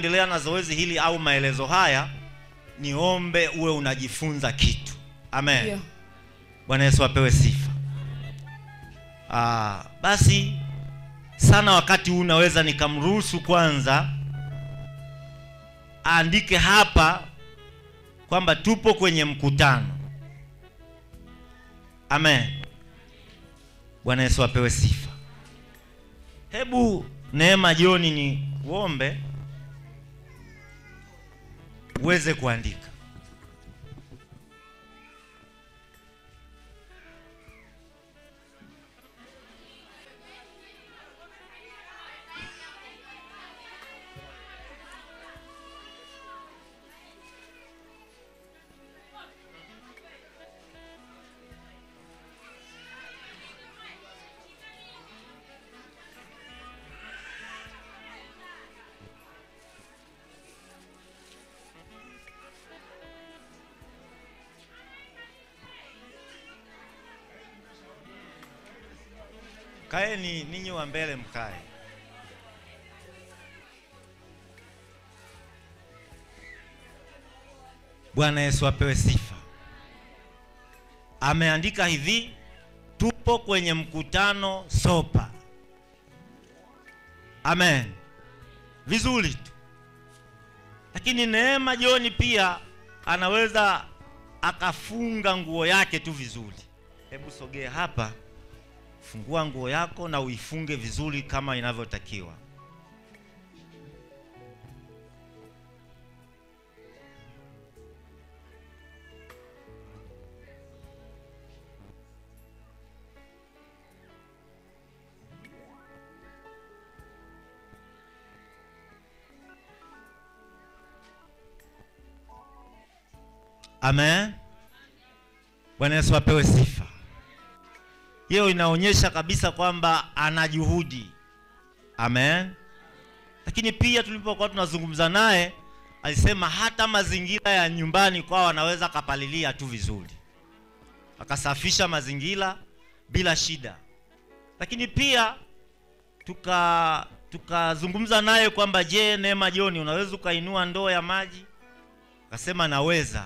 endelea na zoezi hili au maelezo haya, niombe uwe unajifunza kitu. Amen. Ndio. Bwana Yesu apewe sifa. Ah, basi sana wakati huu naweza nikamruhusu kwanza aandike hapa kwamba tupo kwenye mkutano. Amen. Bwana Yesu apewe sifa. Hebu Neema Joni ni uombe uweze kuandika. Kaeni ninyi wa mbele mkae. Bwana Yesu apewe sifa. Ameandika hivi, tupo kwenye mkutano Sopa. Amen. Vizuri tu. Lakini Neema Joni pia anaweza akafunga nguo yake tu vizuri. Hebu sogea hapa. Fungua nguo yako na uifunge vizuri kama inavyotakiwa. Amen. Bwana Yesu apewe sifa. Hiyo inaonyesha kabisa kwamba ana juhudi. Amen. Lakini pia tulipokuwa tunazungumza naye alisema hata mazingira ya nyumbani kwao anaweza akapalilia tu vizuri, akasafisha mazingira bila shida. Lakini pia tuka tukazungumza naye kwamba je, Neema Joni, unaweza ukainua ndoo ya maji? Akasema naweza.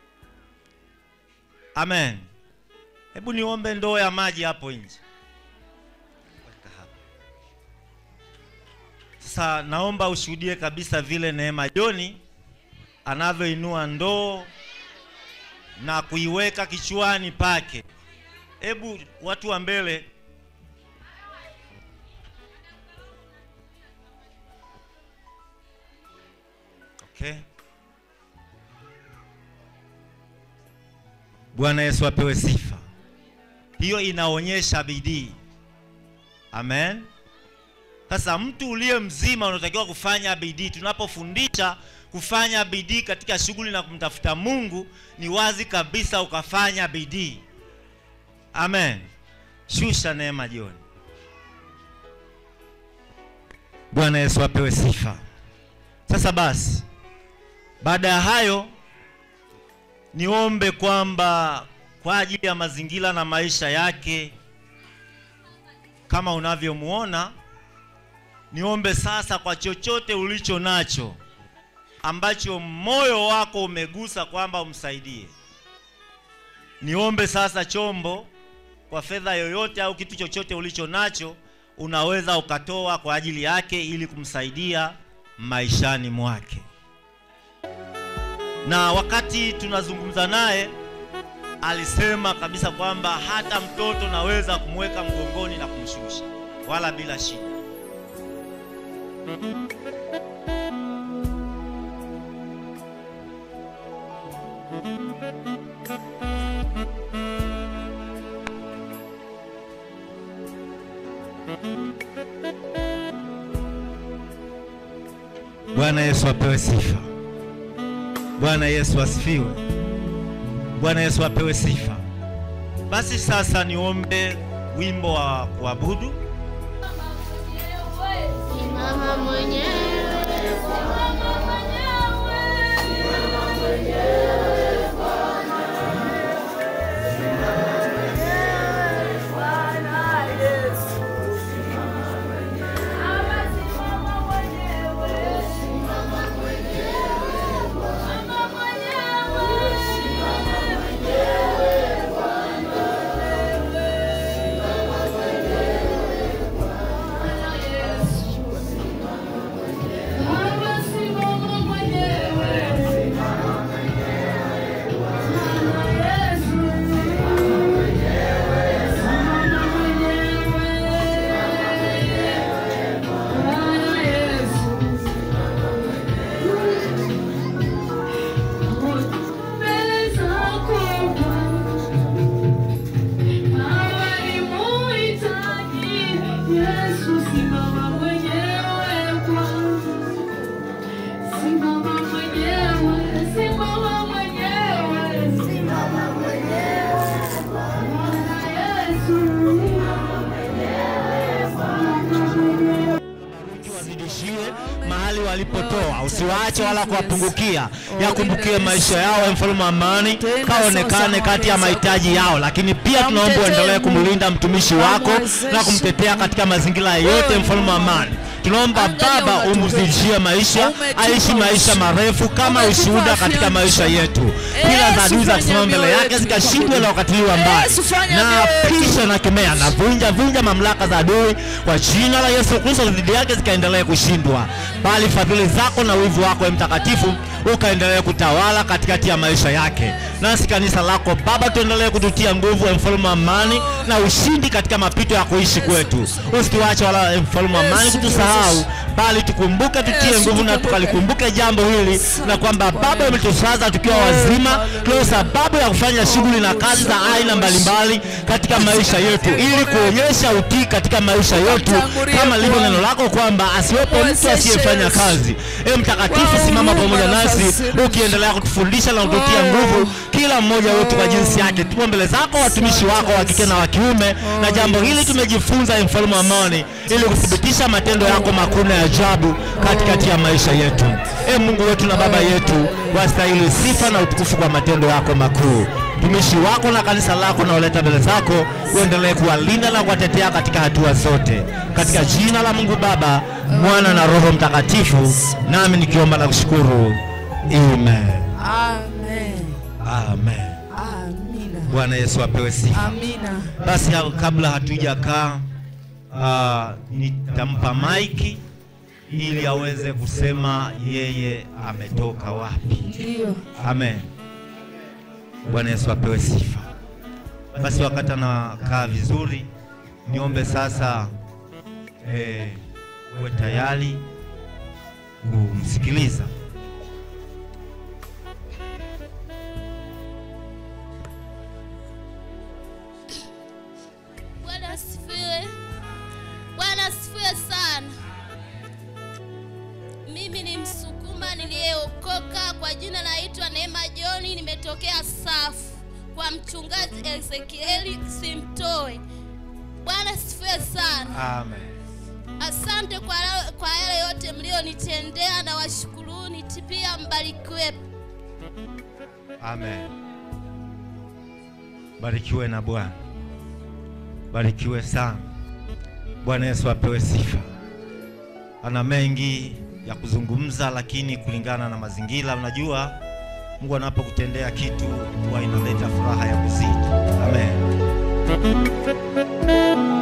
Amen. Hebu niombe ndoo ya maji hapo nje. Weka hapa. Sasa naomba ushuhudie kabisa vile Neema Joni anavyoinua ndoo na kuiweka kichwani pake. Hebu watu wa mbele Okay. Bwana Yesu apewe sifa. Hiyo inaonyesha bidii. Amen. Sasa mtu uliye mzima unatakiwa kufanya bidii. Tunapofundisha kufanya bidii katika shughuli na kumtafuta Mungu, ni wazi kabisa ukafanya bidii. Amen. Shusha neema jioni. Bwana Yesu apewe sifa. Sasa basi, baada ya hayo niombe kwamba kwa ajili ya mazingira na maisha yake kama unavyomuona, niombe sasa kwa chochote ulicho nacho ambacho moyo wako umegusa kwamba umsaidie. Niombe sasa chombo, kwa fedha yoyote au kitu chochote ulicho nacho, unaweza ukatoa kwa ajili yake ili kumsaidia maishani mwake. Na wakati tunazungumza naye alisema kabisa kwamba hata mtoto naweza kumweka mgongoni na kumshusha wala bila shida. Bwana Yesu apewe sifa. Bwana Yesu asifiwe. Bwana Yesu apewe sifa. Basi sasa niombe wimbo wa kuabudu. Simama mwenyewe, simama mwenyewe, simama mwenyewe Bwana, simama mwenyewe Bwana Yesu, simama mwenyewe, simama mwenyewe, simama mahali walipotoa, usiwaache wala kuwapungukia, yakumbukie maisha yao, ewe mfalme wa amani, kaonekane kati ya mahitaji yao. Lakini pia tunaomba uendelee kumlinda mtumishi wako na kumtetea katika mazingira yote, mfalme wa amani. Tunaomba Baba umzidishie maisha, aishi maisha marefu kama ushuhuda katika maisha yetu. Kila za adui za kusimama mbele yake zikashindwe na wakatiliwa mbali, na pisha na kemea na vunja vunja mamlaka za adui kwa jina la Yesu Kristo, dhidi yake zikaendelee kushindwa, bali fadhili zako na wivu wako, Ee Mtakatifu, ukaendelee kutawala katikati ya maisha yake. Nasi kanisa lako Baba, tuendelee kututia nguvu, Ee mfalme wa amani, na ushindi katika mapito ya kuishi kwetu. Usituache wala Ee mfalme wa amani kutusahau, bali tukumbuke, tutie nguvu na tukalikumbuke jambo hili, na kwamba Baba umetusaza tukiwa wazima, tuna sababu ya kufanya shughuli na kazi za aina mbalimbali katika maisha yetu, ili kuonyesha utii katika maisha yetu, kama lilivyo neno lako kwamba asiwepo mtu asiyefanya kazi. Ee Mtakatifu, simama pamoja nasi ukiendelea kutufundisha na kututia nguvu kila mmoja wetu kwa jinsi yake. Tupo mbele zako watumishi wako wa kike na wa kiume, na jambo hili tumejifunza, Ee mfalme wa amani, ili kuthibitisha matendo yako makuu na ya ajabu katikati ya maisha yetu. Ee Mungu wetu na Baba yetu, wastahili sifa na utukufu kwa matendo yako makuu. Mtumishi wako na kanisa lako naoleta mbele zako, uendelee kuwalinda na kuwatetea katika hatua zote, katika jina la Mungu Baba, Mwana na Roho Mtakatifu, nami nikiomba na kushukuru. Amen. Amen. Amen. Amina. Bwana Yesu apewe sifa. Amina. Basi ha- kabla hatujakaa, uh, nitampa maiki ili aweze kusema yeye ametoka wapi. Ndio. Amen. Bwana Yesu apewe sifa. Basi wakati anakaa vizuri, niombe sasa eh, uwe tayari kumsikiliza. Bwana asifiwe. Bwana asifiwe sana. Mimi ni Msukuma niliyeokoka kwa jina naitwa Neema Joni, nimetokea Safu kwa mchungaji Ezekieli Simtoe. Bwana asifiwe sana. Amen. Asante kwa, kwa yale yote mlionitendea na washukuruni, pia mbarikiwe. Amen. Barikiwe na Bwana, barikiwe sana. Bwana Yesu apewe sifa. Ana mengi ya kuzungumza, lakini kulingana na mazingira, unajua Mungu anapokutendea kitu huwa inaleta furaha ya kuzidi. Amen.